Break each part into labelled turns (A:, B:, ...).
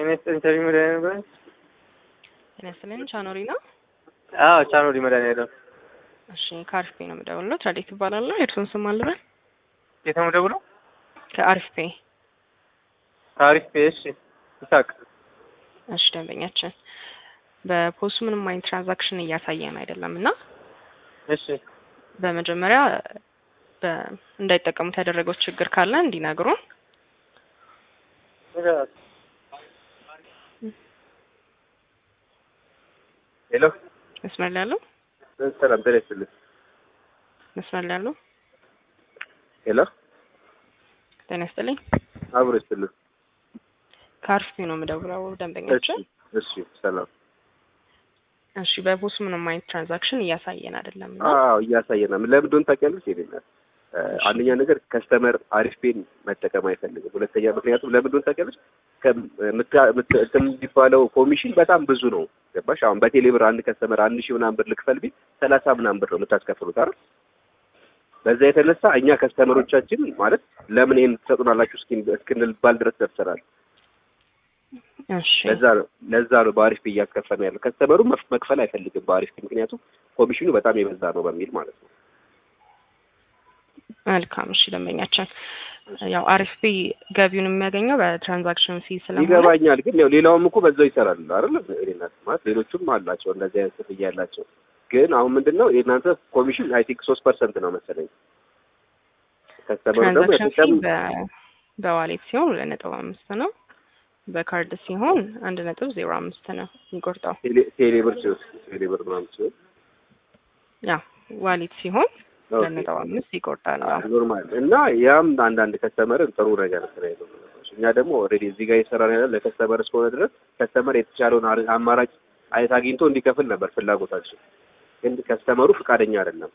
A: ይስጥልኝ ተሪ መድኃኒዓለም
B: ጤና ይስጥልኝ ቻኖሪ ነው።
A: አዎ ቻኖሪ መድኃኒዓለም
B: እሺ ከአሪፍ ፔ ነው የምደውለው። ትራዴት ይባላለሁ። የእርሱን ስም አልበል።
A: የት ነው የምደውለው?
B: ከአሪፍ ፔ
A: ታሪፍ እሺ ይሳቅ
B: እሺ ደንበኛችን በፖሱ ምንም አይነት ትራንዛክሽን እያሳየን አይደለም እና
A: እሺ
B: በመጀመሪያ በ- እንዳይጠቀሙት ያደረገው ችግር ካለ እንዲነግሩን።
A: ሄሎ
B: መስመር ላይ ያለው
A: ሰላም ጤና ይስጥልኝ
B: መስመር ላይ ያለው
A: ሄሎ
B: ጤና ይስጥልኝ
A: አብሮ ይስጥልኝ
B: ከአሪፍ ፔ ነው የምደውለው
A: እሺ
B: ደንበኛችን።
A: እሺ ሰላም
B: እሺ በፖሱ ምንም አይነት ትራንዛክሽን እያሳየን አይደለም እና
A: አዎ እያሳየናል ለምን እንደሆነ ታውቂያለሽ ይለኛል አንደኛ ነገር ከስተመር አሪፍ ፔን መጠቀም አይፈልግም ሁለተኛ ምክንያቱም ለምን እንደሆነ ታውቂያለሽ ከምታ- ምት- እንትን የሚባለው ኮሚሽን በጣም ብዙ ነው ገባሽ አሁን በቴሌ ብር አንድ ከስተመር አንድ ሺህ ምናምን ብር ልክፈል ቢል ሰላሳ ምናምን ብር ነው የምታስከፍሉት አይደል በዛ የተነሳ እኛ ከስተመሮቻችን ማለት ለምን ይሄን ትሰጡናላችሁ እስኪን- እስክንባል ድረስ ደርሰናል
B: እሺ
A: ለዛ ነው ለዛ ነው በአሪፍ ፔ እያስከፈልን ያለው ከስተመሩ መፍ- መክፈል አይፈልግም በአሪፍ ፔ ምክንያቱም ኮሚሽኑ በጣም የበዛ ነው በሚል ማለት ነው
B: መልካም እሺ ደንበኛችን ያው አሪፍ ፔ ገቢውን የሚያገኘው በትራንዛክሽን ፊ ስለሆነ
A: ይገባኛል ግን ያው ሌላውም እኮ በዛው ይሰራል አይደል እኔናት ማለት ሌሎቹም አላቸው እንደዚህ አይነት ክፍያ ያላቸው ግን አሁን ምንድን ነው የእናንተ ኮሚሽን አይ ቲንክ ሶስት ፐርሰንት ነው መሰለኝ ከስተመሩ ደግሞ
B: ትራንዛክሽን ፊ
A: የተቀም
B: በ- በዋሌት ሲሆን ሁለት ነጥብ አምስት ነው። በካርድ ሲሆን አንድ ነጥብ ዜሮ አምስት ነው የሚቆርጠው።
A: ቴሌ- ቴሌብር ሲወስድ ቴሌብር ምናምን ሲሆን
B: ያ ዋሌት ሲሆን ሁለት
A: ኦኬ።
B: ነጥብ አምስት ይቆርጣል። አዎ።
A: ኖርማል እና ያም አንዳንድ ከስተመርን ጥሩ ነገር ስራ ይዘው እኛ ደግሞ ኦልሬዲ እዚህ ጋር እየሰራን ያለ ለከስተመር እስከሆነ ድረስ ከስተመር የተቻለውን አር- አማራጭ አይነት አግኝቶ እንዲከፍል ነበር ፍላጎታችን። ግን ከስተመሩ ፈቃደኛ አይደለም።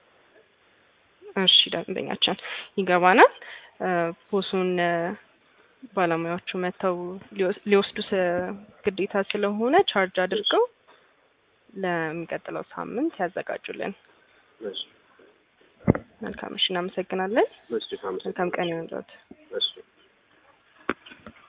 B: እሺ ደንበኛችን ይገባናል። እ፣ ፖሱን እ፣ ባለሙያዎቹ መጥተው ሊወስ- ሊወስዱ ስ- ግዴታ ስለሆነ ቻርጅ አድርገው ለሚቀጥለው ሳምንት ያዘጋጁልን።
A: እሺ
B: መልካም እሺ፣ እናመሰግናለን።
A: እሺ አመሰግናለሁ።
B: መልካም ቀን ይሁንልዎት።
A: እሺ